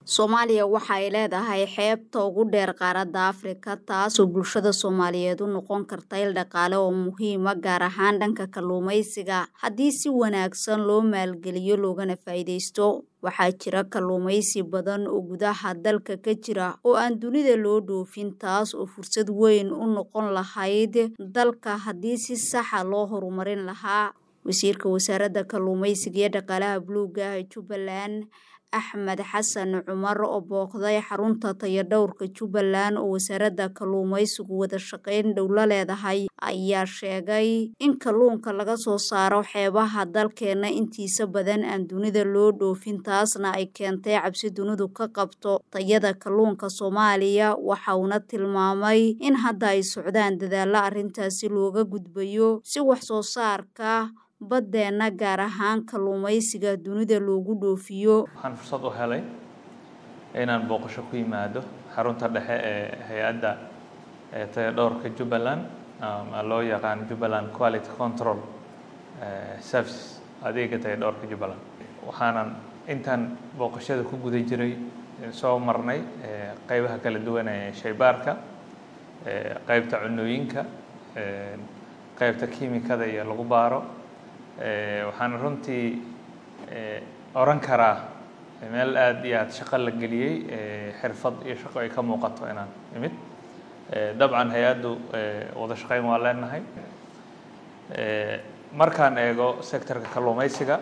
Soomaaliya waxa ay leedahay xeebta ugu dheer qaaradda Afrika taasoo bulshada Soomaaliyeed u noqon karta il dhaqaale oo muhiim ah gaar ahaan dhanka kalluumeysiga haddii si wanaagsan loo maalgeliyo loogana faa'iidaysto. Waxaa jira kalluumeysi badan oo gudaha dalka ka jira oo aan dunida loo dhoofin taas oo fursad weyn u noqon lahayd dalka haddii si sax ah loo horumarin lahaa. Wasiirka Wasaaradda Kalluumeysiga iyo Dhaqaalaha Buluugga ah ee Jubbaland Axmed Xasan Cumar oo booqday xarunta tayadhawrka Jubbaland oo wasaaradda kalluumeysigu wada shaqayn dhow la leedahay ayaa sheegay in kalluunka laga soo saaro xeebaha dalkeena intiisa badan aan dunida loo dhoofin taasna ay keentay cabsi dunidu ka qabto tayada kalluunka Soomaaliya waxa uuna tilmaamay in hadda ay socdaan dadaallo arrintaasi looga gudbayo si wax soo saarka baddeena gaar ahaan kalluumeysiga dunida loogu dhoofiyo. waxaan fursad u helay inaan booqasho ku yimaado xarunta dhexe ee hay-adda tayadhawrka Jubbaland ama loo yaqaan Jubbaland Quality Control Services adeega tayadhawrka Jubbaland waxaanan intaan booqashada ku guda jiray soo marnay qeybaha kala duwan ee shaybaarka qeybta cunooyinka qeybta kiimikada iyo lagu baaro waxaan runtii oran karaa meel aad iyo aad shaqo la geliyey xirfad iyo shaqo ay ka muuqato inaan imid dabcan hay-addu wada shaqayn waa leenahay markaan eego sectorka kalluumeysiga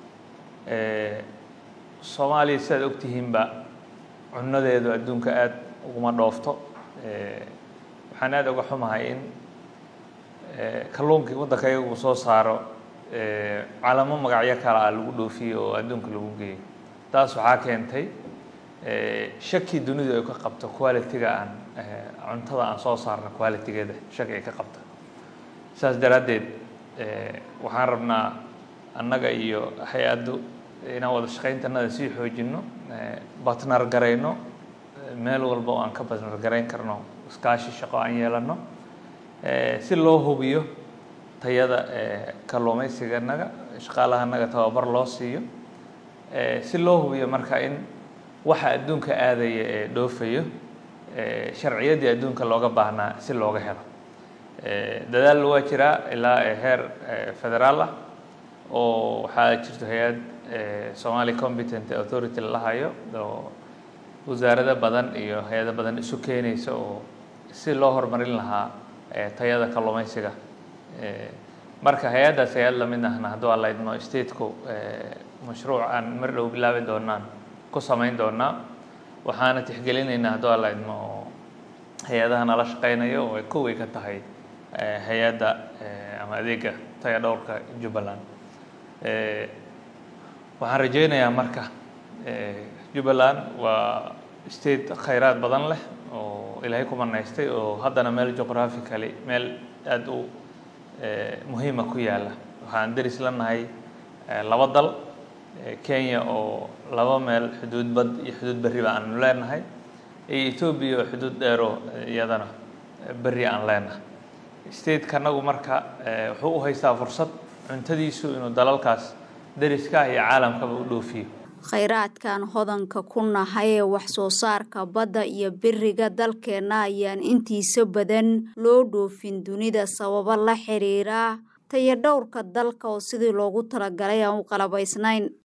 soomaaliya sidaad ogtihiinba cunadeedu adduunka aad uguma dhoofto waxaan aad uga xumahay in kalluunkii waddanka iyagu soo saaro calamo magacyo kale ah lagu dhoofiyo oo adduunka lagu geeyo taas waxaa keentay shaki dunidu ay ka qabto quality-ga aan cuntada aan soo saarno quality-geeda shaki ay ka qabto saas daraaddeed waxaan rabnaa annaga iyo hay-addu inaan wada shaqayntanada sii xoojinno batnar garayno meel walba oo aan ka batnar garayn karno iskaashi shaqo aan yeelanno si loo hubiyo tayada kalluumeysiganaga shaqaalahanaga tababar loo siiyo si loo hubiyo marka in waxa adduunka aadaya ee dhoofayo sharciyaddii adduunka looga baahnaa si looga helo dadaal waa jiraa ilaa heer federaal ah oo waxaa jirto hay-ad Somali Competent Authority la hayo oo wasaarado badan iyo hay-ado badan isu keenaysa oo si loo horumarin lahaa tayada kalluumeysiga marka hay-addaas hay-ad lamid ahna hadduu alla idmo stateku mashruuc aan mar dhow bilaabi doonaan ku samayn doonaa waxaana tixgelinaynaa hadduu alla idmo oo hay-adaha nala shaqeynayo oo ay koway ka tahay hay-adda ama adeega tayadhawrka Jubbaland waxaan rajeynayaa marka Jubbaland waa state khayraad badan leh oo ilaahay ku manaystay oo haddana meel geographically meel aad u muhiima ku yaalla waxaan deris la nahay laba dal Kenya oo laba meel xuduud bad iyo xuduud berriba aanu leenahay iyo Ethiopia oo xuduud dheero iyadana berri aan leenahay state-kanagu marka wuxuu u haystaa fursad cuntadiisu inuu dalalkaas deriska ah iyo caalamkaba u dhoofiyo khayraadkan hodanka ku nahay ee wax soo saarka badda iyo beriga dalkeena ayaan intiisa badan loo dhoofin dunida sababo la xiriira tayadhawrka dalka oo sidii loogu talagalay aan u qalabaysnayn